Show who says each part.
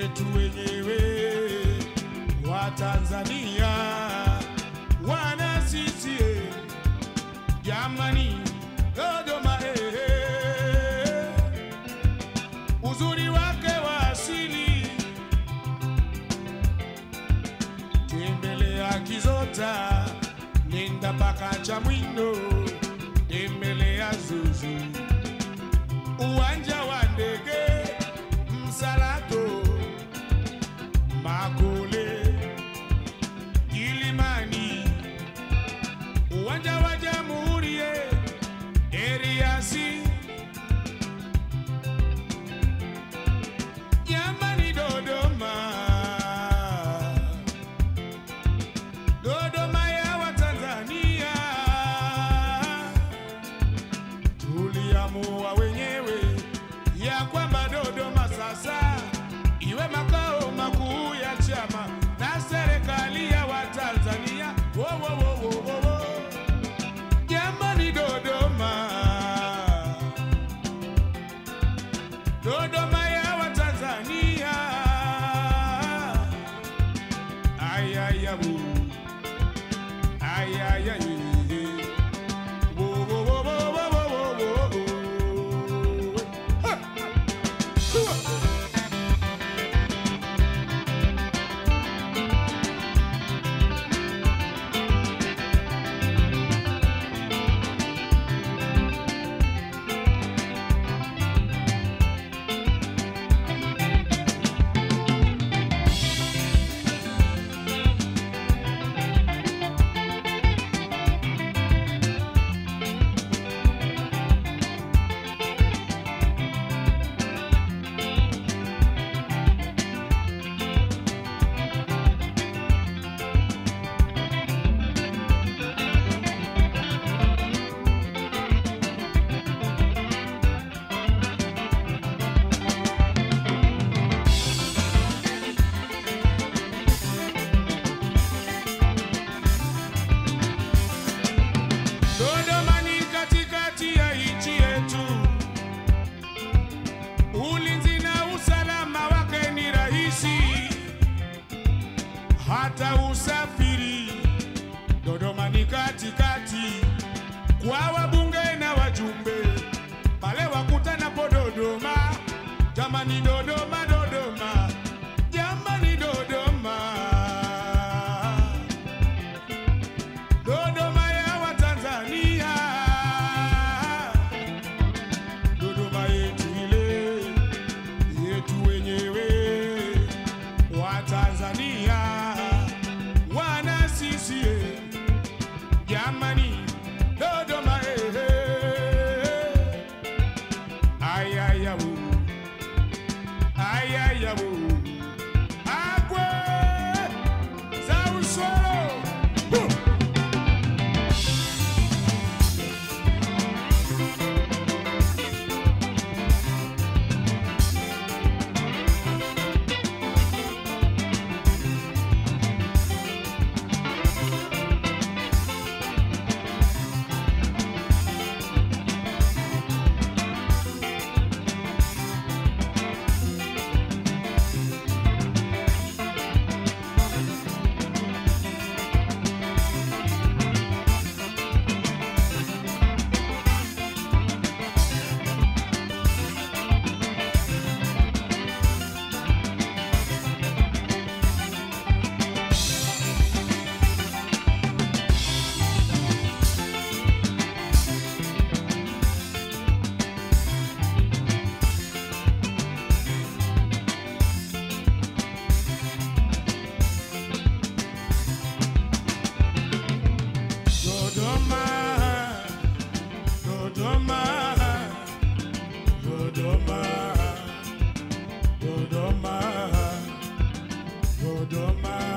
Speaker 1: yetu wenyewe wa Tanzania, wana CCM jamani, Dodoma eh, eh, uzuri wake wa asili, tembelea Kizota, nenda mpaka Chamwindo, tembelea Zuzu, uwanja wa ndege Msalato, Makole, Kilimani, uwanja wa Jamhuri, eh, Eriasi, jamani, Dodoma, Dodoma ya Watanzania, tuliamua wenyewe ya kwamba Dodoma sasa iwe makao makuu ya chama na serikali ya Watanzania. Wo, wo, wo, wo, wo, wo. Jamani, Dodoma, Dodoma ya Watanzania. Ayaya, wo. Ayaya, ye. Wo, wo, wo, wo, wo, wo, wo, wo, wo. Ha! Hua! Dodoma ni katikati ya nchi yetu, ulinzi na usalama wake ni rahisi, hata usafiri. Dodoma ni katikati kwa wabunge na wajumbe, pale wakutanapo Dodoma. Jamani, Dodoma, Dodoma, jamani, Dodoma. Dodoma ya Watanzania, Dodoma yetu ile yetu wenyewe wa Tanzania, wana CCM jamani, Dodoma eh, eh, ayaya wo, ayaya wo, agwe za usoro Huh! Dodoma, Dodoma, Dodoma, Dodoma, Dodoma.